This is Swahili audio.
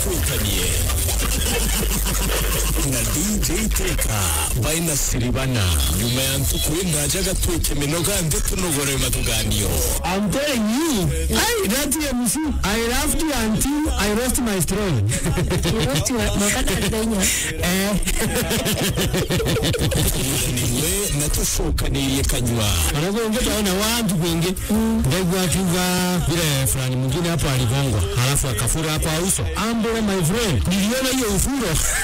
twikanie na dj teka baina siribana nyuma ya ntukuri ndaja gatwike minoga ndetse tunogoreye matuganio I'm telling you, I that MC, I laughed until I lost my strong. niwe natushukaniye kanywa Wanakuongea na watu wengi, ndegu akiva vile fulani mwingine hapo aligongwa, halafu akafura hapo uso. Ambo my friend, niliona hiyo ufuro